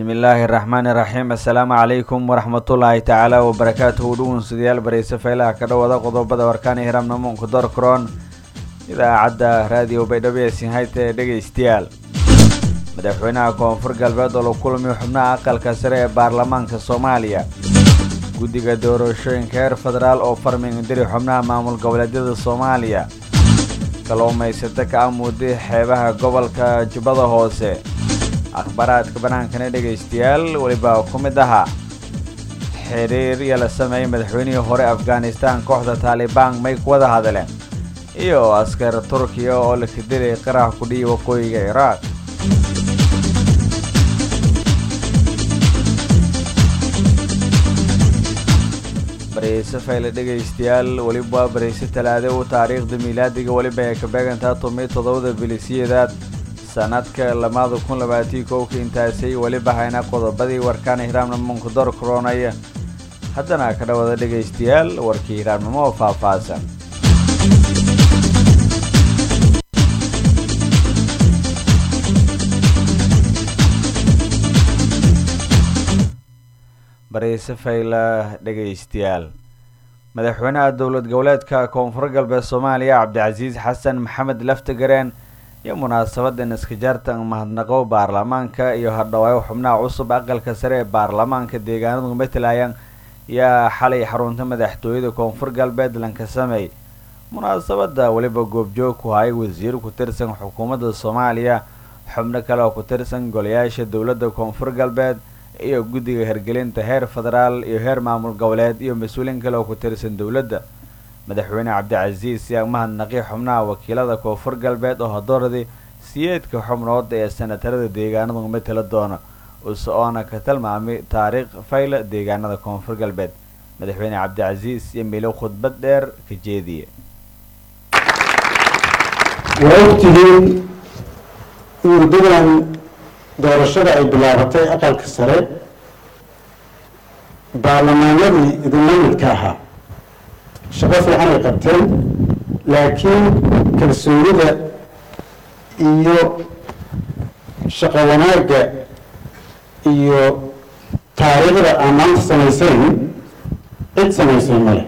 bismillaahi raxmaani raxiim assalaamu calaykum waraxmatullaahi tacaala wabarakaatuhu dhugunsidayaal barayse faylaha ka dhowada qodobada warkaani hiramnamuunka dorkron idaacadda raadiyo baydhabo ee sinhayta ee dhegaystayaal madaxweynaha koonfur galbeed oo la kulmiyo xubnaha aqalka sare ee baarlamaanka soomaaliya guddiga doorashooyinka heer federaal oo farmingdiri xubnaha maamul goboleedyada soomaaliya kalluumaysato ka amuuday xeebaha gobolka jubbada hoose akhbaaraadka bannaankana dhegaystayaal weliba ku mid ahaa xiriir iyo la sameeyey madaxweynihii hore afghanistan kooxda taalibaan may ku wada hadleen iyo askar turkiya oo la kadilay qarax kudhiyi waqooyiga ciraaq barayse fayle dhegaystayaal weliba waa barayse talaade u taariikhda miilaadiga weliba ay ka beegantaa tomiyo toddobada bilisiyedaad sanadka lamaada kun labaatii kowka intaasay weliba hayna qodobadii warkaana hiraamnimo kudor koronaya haddana ka dhawada dhegaystayaal warkii hiraamnimo oo faahfaahsan barayse fayla dhegaystayaal madaxweynaha dowlad goboleedka koonfur galbeed soomaaliya cabdicasiis xasan maxamed laftagareen iyo munaasabadan iskajaartan mahadnaqo baarlamaanka iyo hadhawaayo xubnaha cusub aqalka sare ee baarlamaanka deegaanadu matalayan yaa xalay xarunta madaxtooyada koonfur galbeed lanka sameey munaasabada weliba goobjoog ku hayay wasiir ku tirsan xukuumadda soomaaliya xubno kale oo ku tirsan golayaasha dowladda koonfur galbeed iyo guddiga hirgelinta heer federaal iyo heer maamul goboleed iyo mas-uuliin kale oo ku tirsan dowladda madaxweyne cabdicasiis yaa mahadnaqi xubnaha wakiilada koonfur galbeed oo hadooradii siyeedka xubnood ee sanatarada deegaanadu matala doona uso-oona ka tilmaamay taariikh fayla deegaanada koonfur galbeed madaxweyne cabdicasiis iyo milo khudbad dheer ka jeediye waa ogtihiin muddadan doorashada ay bilaabatay aqalka sare baarlamaanadii idinla midka ahaa shaqo fiican ay qabteen laakiin kalsoonida iyo shaqo wanaagga iyo taariikhda aan maanta samaysayn cid samaysay male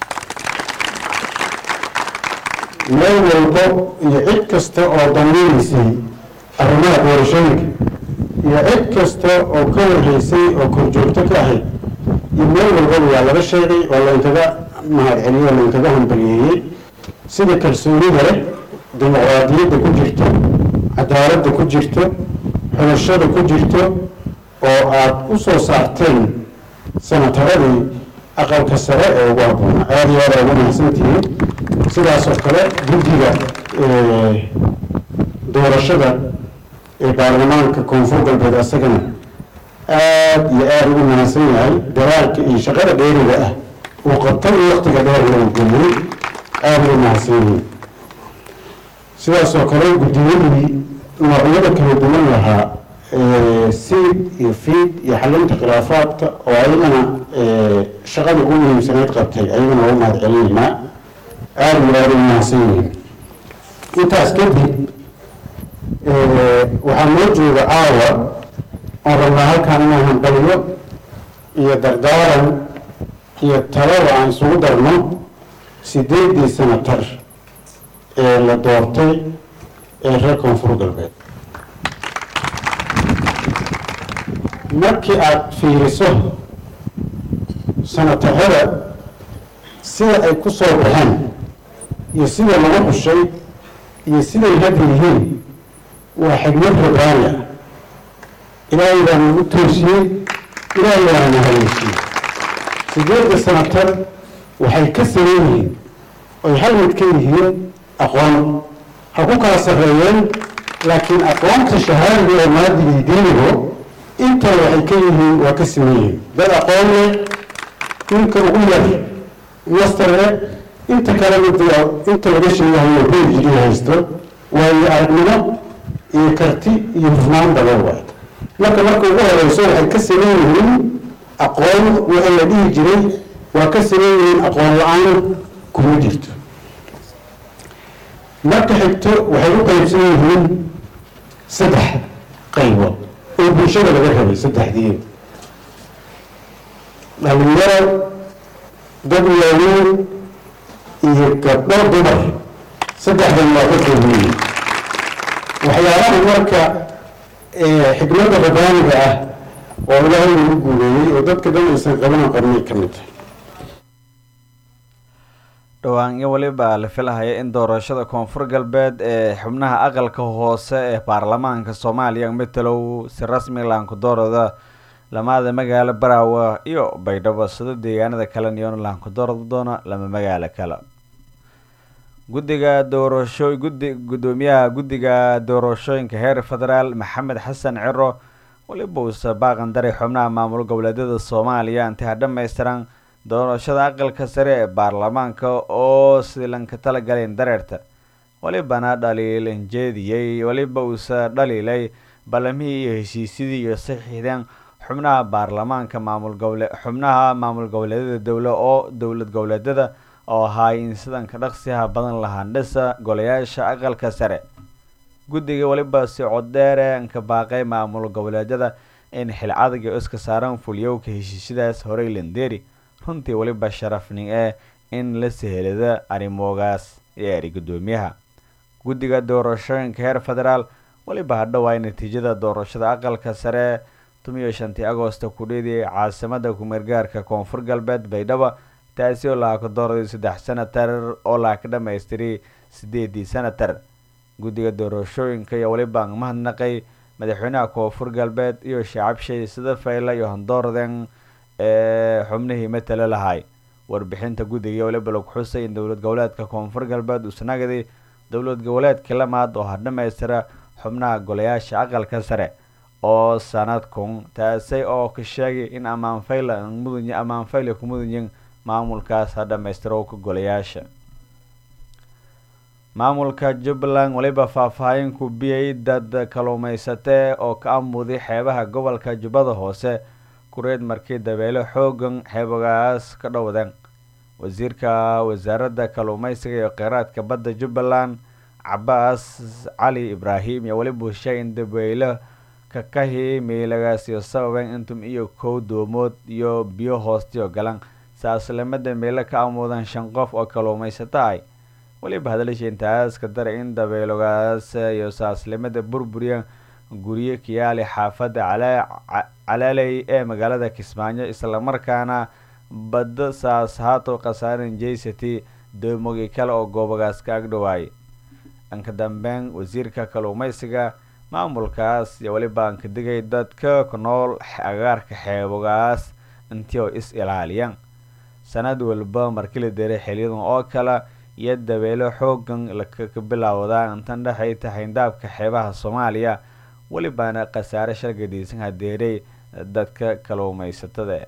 meel walbo iyo cid kasta oo dameynaysay arrimaha doorashooyinka iyo cid kasta oo ka warreysay oo korjoogto ka ahayd iyo meel walbaba waa laga sheegay oo lainkaga mahadceliyo oo lainkaga hambaliyeeyey sida kalsoonida leh dimuqraadiyadda ku jirto cadaaladda ku jirto xulashada ku jirto oo aada u soo saarteen sanataradii aqalka sare ee ugu habboona aada iyo aada ugu mahadsantihiin sidaas oo kale guddiga doorashada ee baarlamaanka koonfur galbeed asagana aada iyo aada ugu mahadsan yahay daraalka iyo shaqada dheeriga ah uu qabtay waktiga dheer loo geliyey aada ugu mahadsan yihiin sidaas oo kale guddiyadii noocyada kala duwan lahaa seed iyo fiid iyo xalinta khilaafaadka oo ayagana shaqada ugu muhiimsanayd qabtay ayagana waa u mahad celinaynaa aada iyo aada ugu mahadsan yihiin intaas kadib waxaa noo jooga caawa oon rabnaa halkaan inaan hambaliyo iyo dardaaran iyo talada aan isugu darno sideedii sanatar ee la doortay ee reer koonfur galbeed markii aada fiiriso sanatarada sida ay ku soo baxeen iyo sida lagu xushay iyo siday hadda yihiin waa xigmad rabbaani ah ilaahay baa nagu toosiyey ilaahay baana na haleeshiyey sideedda sanatar waxay ka saran yihiin oy hal mid ka yihiin aqoon ha ku kala sarreeyeen laakiin aqoonta shahaadiga oo maadigii diinigo intaa waxay ka yihiin waa ka siman yihiin dad aqoon leh ninka ugu yar master leh inta kalena inta laga sheegahayo phd haysto waayo aragnimo iyo karti iyo hufnaan badan waay marka marka ugu horeyso waxay ka saman yihiin aqoon wixii la dhihi jiray waa ka saman yihiin aqoon la-aan kuma jirto marka xigto waxay u qaybsan yihiin saddex qaybood oo bulshada laga rabay saddexdii dhalinyaro dad waaweyn iyo gabdho dumar saddexdan waa ka koobiyiin waxyaalaha marka xikmadda rabbaaniga ah oo ilaahay lagu guuleeyey oo dadka dhan aysan qaban qarnay ka mid tahay dhowaan iyo weliba la filahaya in doorashada koonfur galbeed ee xubnaha aqalka hoose ee baarlamaanka soomaaliya matalow si rasmi laankudoorada lamaada magaalo baraawe iyo baydhabo sida deegaanada kale niyoona laankudoorada doona lama magaalo kale guddiga doorasho gudi guddoomiyaha guddiga doorashooyinka heer federaal maxamed xasan ciro weliba uuse baaqan daray xubnaha maamul goboleedyada soomaaliya intaha dhammaystiran doorashada aqalka sare ee baarlamaanka oo silanka talagaleen dareerta welibana dhaliilan jeediyey weliba uuse dhaliilay ballamihii iyo heshiisyadii iyo saxiixdeen xubnaha baarlamaanka maamul gobole xubnaha maamul goboleedyada dowla oo dowlad goboleedyada oo ahaay in sidanka dhaqsiha badan lahaandhisa golayaasha aqalka sare guddiga weliba si coddheere nka baaqay maamul goboleedyada in xil adag iyo iska saaran fuliyowka heshiisyadaas horey landeri runtii weliba sharafni ee in la sehelada arrimoogaas ee eri guddoomiyaha guddiga doorashooyinka heer federaal weliba hadhowaay natiijada doorashada aqalka sare tumiyo shantii agoosta kudhidii caasimada kumeergaarka koonfur galbeed baydhabo taasi oo laha ka dooraday saddex senatar oo laha ka dhamaystiray sideedii senatar guddiga doorashooyinka iyo weliba mahadnaqay madaxweynaha koonfur galbeed iyo shacabshay sida fayla iyo handoorden ee xubnihii matala lahay warbixinta guddiga weliba lagu xusay in dowlad goboleedka koonfur galbeed uu sanagaday dowlad goboleedka lamaad oo hadhamaystira xubnaha golayaasha aqalka sare oo sanadkun taasi oo ka sheegay in amaanfayla mudany amaanfayla ku mudanyin maamulkaas ha dhamaystiro ka golayaasha maamulka jubbaland weliba faahfaahin ku biyay dad kaluumaysatee oo ka amuday xeebaha gobolka jubbada hoose kureed markii dabeelo xoogan xeebogaas ka dhowdeen wasiirka wasaaradda kaluumeysiga iyo kheyraadka badda jubbaland cabaas cali ibraahim iyo weliba sheegay in dabeelo kakahi meelagaasiyo sababen intum iyo kow doomood iyo biyo hoostiyo galan saaslamada meelo ka amuudan shan qof oo kaluumaysato ay weliba hadalsha intaas ka daray in dabeelogaas iyo saaslimada burburiya guryo kiyaali xaafadda calaaley ee magaalada kismaayo islamarkaana badda saas haato khasaaran jaysati doomogi kale oo goobagaas ka agdhowaayay dhanka dambeyn wasiirka kaluumeysiga maamulkaas iyo weliba aan ka digay dadka ku nool agaarka xeebogaas intii oo is ilaaliyaan sanad walba markii la deray xiliyadan oo kale iyo dabeelo xoogan laka bilowdaa intan dhexay tahayndaabka xeebaha soomaaliya welibaana khasaare shargadiisan hadeeray dadka kaluumeysatada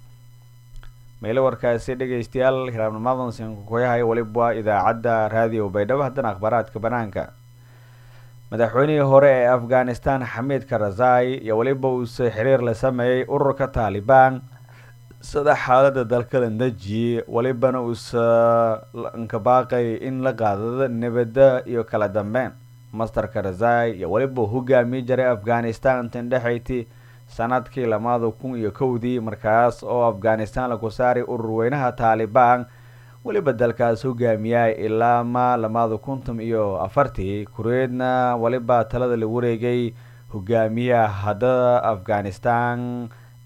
meelo warkaasi dhegeystayaal hiraabnimadan sinkukoyahay weliba idaacadda raadiyo baydhabo haddana akhbaaraadka banaanka madaxweynihii hore ee afghanistan xamiid karazai iyo weliba uuse xiriir la sameeyey ururka taalibaan sida xaalada dalka la dejiyey welibana uusa nkabaaqay in la qaadado nabada iyo kala dambeyn master karazai iyo weliba hogaamiye jaray afghanistan intan dhexayti sanadkii lamaada kun iyo kowdii markaas oo afghanistan laku saaray ururweynaha taalibaan weliba dalkaas hogaamiyay ilaa ma lamaada kuntan iyo afartii kureedna weliba talada la wareegay hogaamiyaha haddada afghanistan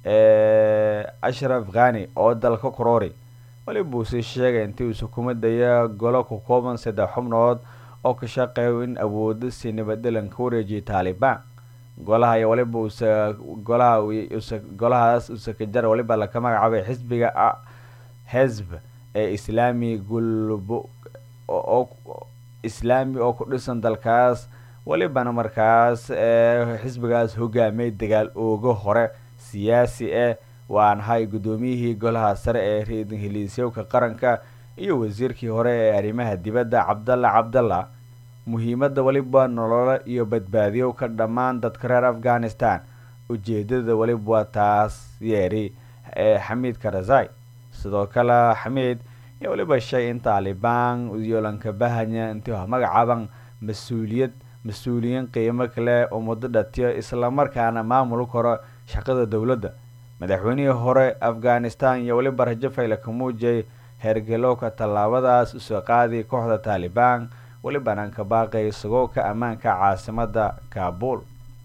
ee ashraf khani oo dalka korori weliba uusii sheegay intii uuse kuma daya golo ku kooban saddex xubnood oo ka shaqeeyo in awoodo si nabaddelan ka wareejiyay taalibaan golaha iyo waliba uuse golaha use golahaas usekajar waliba laka magacaabay xisbiga xisb ee islaami gulbo oo islaami oo ku dhisan dalkaas welibana markaas ee xisbigaas hogaamiyay dagaal oogo hore siyaasi eh waan ahay guddoomiyihii golaha sare ee ra-iisul heliisyowka qaranka iyo wasiirkii hore ee arrimaha dibadda cabdalla cabdalla muhiimadda weliba nololo iyo badbaadiyo ka dhammaan dadka reer afghanistan ujeedada weliba waa taas yeeri ee xamiid karazai sidoo kale xamiid iyo weliba shay in taalibaan iyo lankabahanya intii magacaaban mas-uuliyad mas-uuliyiin qiimo kale oo muddo dhatiyo islamarkaana maamul karo shaqada dowladda madaxweynihii hore afghanistan iyo weliba rajo fayle ka muujiyay heergalowka tallaabadaas usoo qaadi kooxda taalibaan welibana ka baaqay sagowka ammaanka caasimada kaabul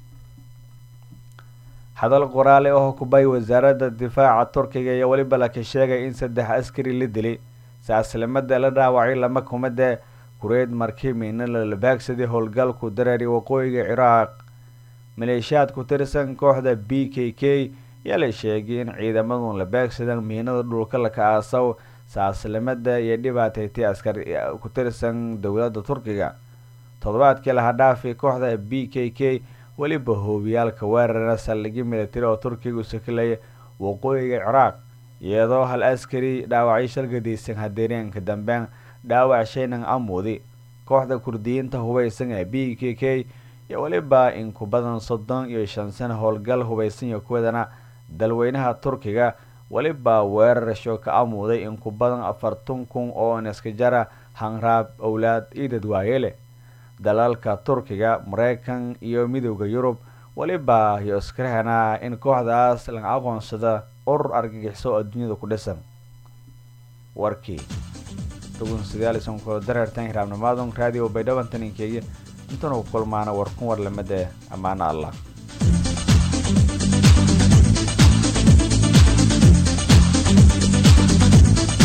hadal qoraale oo kubay wasaaradda difaaca turkiga iyo weliba laka sheegay in saddex askari la dilay saaslimada la dhaawacay lama kumade kureed markimiina lalabaagsaday howlgalku dareeri waqooyiga ciraaq maleeshiyaad ku tirsan kooxda b k k yaa la sheegay in ciidamadu la baagsadaan miinada dhulka laka aasaw saaslimada iyo dhibaataytay askar ku tirsan dowladda turkiga toddobaadkii laha dhaafi kooxda b k k weliba hoobiyaalka weerara saldhigyo militari oo turkiga u sakelaya waqooyiga ciraaq iyadoo hal askari dhaawacyo shalgadaysan hadeereenka dambeyn dhaawac shaynan amuudi kooxda kurdiyiinta hubeysan ee b k k iyo weliba in ku badan soddon iyo shan sano howlgal hubeysan iyo kuwadana dalweynaha turkiga weliba weerarasho ka amuuday in ku badan afartan kun oo niska jara hanraab owlaad iyo dadwaaye leh dalalka turkiga mareykan iyo midooda yurub weliba iyo iskarahana in kooxdaas laga aqoonsada urur argagixiso adduunyada ku dhisan warkii dareertan hiraabnimaadun radio baydhabantaninkeeya intanu kulmaana warkun war lamada ammaano allah